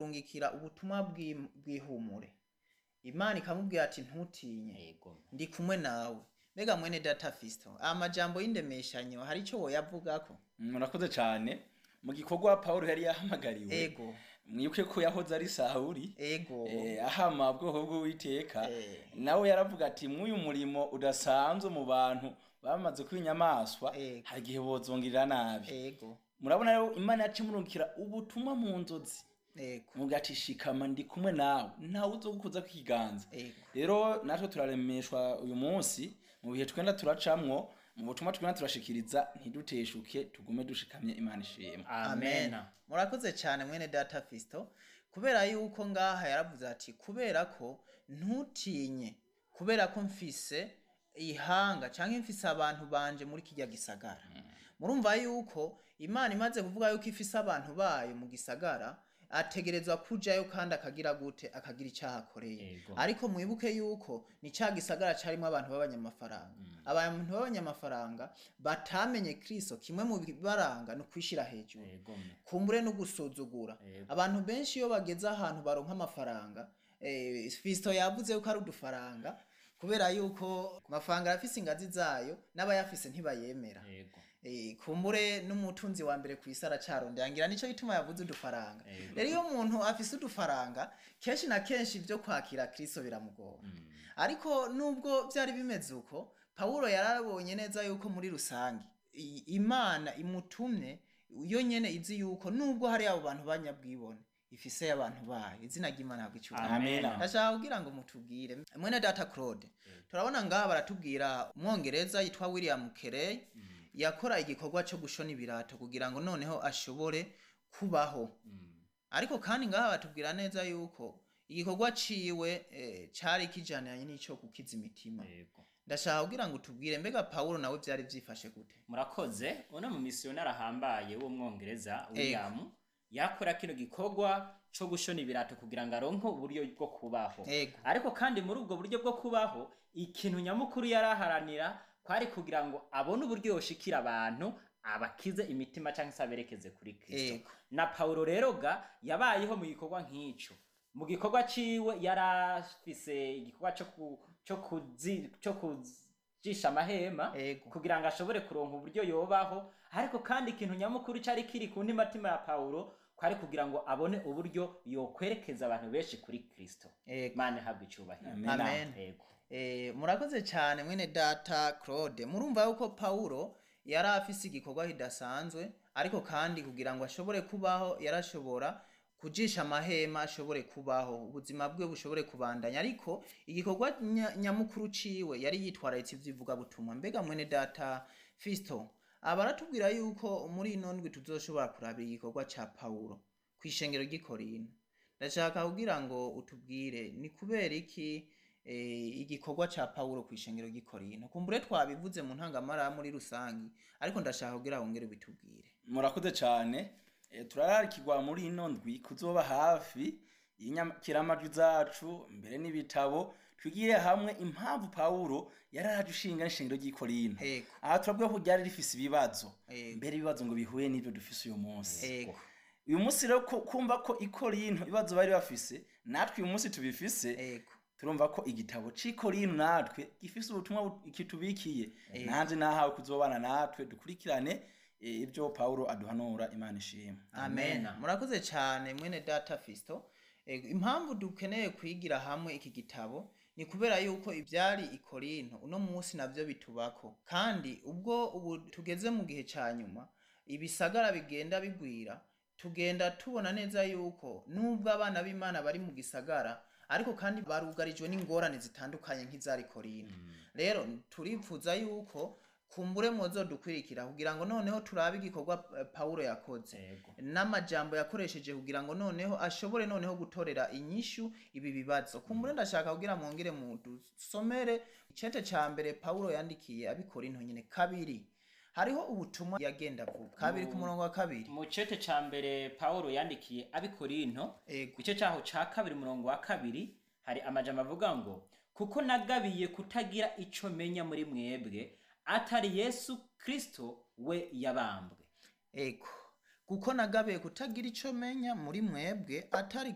kumurungikira ubutumwa bw'im- bw'ihumure imana ikamubwira ati ntutinye yego ndi kumwe nawe mbega mwene data fisto amajambo y'indemeshanyo hari icyo woyavugako murakoze cyane mu gikorwa paul yari yahamagariwe ego mwibuke ko yahoze ari sawuri ego eh, ahama ubwoko bw'uwiteka Eh. nawe yaravuga ati mw'uyu murimo udasanzwe mu bantu bamaze kuba inyamaswa Ego. hari igihe bozongirira nabi ego murabona rero imana yaca imurungikira ubutumwa mu nzozi ego muga ati shikama ndi kumwe nawe ntawe uzogukuza ku kiganza ego rero natwe turaremeshwa uyu munsi mu bihe twenda turacamwo mu butumwa twenda turashikiriza ntiduteshuke tugume dushikamye imana ishima amen murakoze cyane mwene data fisto kubera yuko ngaha yaravuze ati kubera ko ntutinye kubera ko mfise ihanga cyangwa mfise abantu banje muri kijya gisagara murumva yuko imana imaze kuvuga yuko ifise abantu bayo mu gisagara ategerezwa kujayo kandi akagira gute akagira icyaha akoreye Yego. ariko mwibuke yuko ni cya gisagara cyarimo abantu b'abanyamafaranga abantu b'abanyamafaranga batamenye kristo kimwe mu bibaranga ni ukwishyira hejuru yego me kumbure no gusuzugura Yego. abantu benshi iyo bageze ahantu baronka amafaranga eh, fisto yavuze yuko ari udufaranga kubera yuko ku mafaranga arafise ingazi zayo n'abayafise ntibayemera yego Eh, kumbure n'umutunzi wa mbere ku isi aracarondera ngira nicyo gituma yavuze udufaranga Yego. rero iyo umuntu afise udufaranga kenshi na kenshi ibyo kwakira kristo biramugora ariko nubwo byari bimeze uko pawulo yarabonye neza yuko muri rusange i- imana imutumye yo nyene izi yuko nubwo hari abo bantu banyabwibone ifise abantu bayo izina ry'imana habwa icyubahiro amen Amen. ndashaka kugira ngo mutubwire mwene data claude turabona ngaha baratubwira umwongereza yitwa william kerey yakora igikorwa cyo gushona ibirato kugira ngo noneho ashobore kubaho ariko kandi ngaha batubwira neza yuko igikorwa ciwe eh, cari kijaniranye n'ico gukiza imitima yego ndashaka kugira ngo tubwire mbega pawulo nawe vyari vyifashe gute murakoze uno mu misiyonari ahambaye w'umwongereza william yakora kino gikorwa co gushona ibirato kugira ngo aronke uburyo bwo kubaho ego ariko kandi muri ubwo buryo bwo kubaho ikintu nyamukuru yari aharanira kwari kugira ngo abone uburyo yoshikira abantu abakize imitima cyangwa se aberekeze kuri kristo Ego. na paulo rero ga yabayeho mu gikorwa nk'ico mu gikorwa ciwe yari afise igikorwa co ku- co kuzi- co kujisha amahema ego kugira ngo ashobore kuronka uburyo yobaho ariko kandi ikintu nyamukuru cyari kiri ku ntimatima ya paulo kwari kugira ngo abone uburyo yokwerekeza abantu benshi kuri kristo ego imana ihabwa icubahiro Amen. Amen. Yego. Eh, murakoze cyane mwene data claude murumva yuko pawulo yari afise igikorwa kidasanzwe ariko kandi kugira ngo ashobore kubaho yarashobora kujisha amahema ashobore kubaho ubuzima bwe bushobore kubandanya ariko igikorwa nya- nyamukuru ciwe yari yitwararitse ivy'ivugabutumwa mbega mwene data fisto abaratubwira yuko muri ino ndwi tuzoshobora kurabira igikorwa ca pawulo kw'ishengero ry'i korinto ndashaka kugira ngo utubwire ni kubera iki eh, igikorwa ca pawulo kw'ishengero ry'i korinto kumbure twabivuze mu ntangamara muri rusangi ariko ndashaka kugira wongere bitubwire murakoze cyane Eh, turararikirwa muri ino ndwi kuzoba hafi y'inyakiramajwi zacu mbere n'ibitabo twigire hamwe impamvu pawulo yari araje ushinga n'ishengero ry'i korinto ego aha turavuga ko ryari rifise ibibazo ego mbere ibibazo ngo bihuye n'ibyo dufise uyu munsi ego uyu munsi rero ko- kumva ko i korinto ibibazo bari bafise natwe uyu munsi tubifise ego turumva ko igitabo c'i korinto natwe gifise ubutumwa bu- kitubikiye Ego. nanjye nahawe kuzobana natwe dukurikirane eh, ibyo pawulo aduhanura imana ishima amen Amen. murakoze cyane mwene data fisto Ego, impamvu dukeneye kwigira hamwe iki gitabo ni kubera yuko ibyari i korinto uno munsi nabyo bitubako kandi ubwo ubu tugeze mu gihe cya nyuma ibisagara bigenda bigwira tugenda tubona neza yuko nubwo abana b'imana bari mu gisagara ariko kandi barugarijwe n'ingorane zitandukanye nk'izari korinto rero turifuza yuko kumbure muzo dukwirikira kugira ngo noneho turabe igikorwa eh, pawulo yakoze Yego. n'amajambo yakoresheje kugira ngo noneho ashobore noneho gutorera inyishu ibi bibazo kumbure ndashaka kugira mwongere mu dusomere icete ca mbere pawulo yandikiye abikorinto nyine kabiri hariho ubutumwa yagenda avuga kabiri ku murongo wa kabiri mu cete ca mbere paulo yandikiye abikorinto ego igice cyaho ca kabiri umurongo wa kabiri hari amajambo avuga ngo kuko nagabiye kutagira ico menya muri mwebwe atari yesu kristo we yabambwe ego kuko nagabiye kutagira ico menya muri mwebwe atari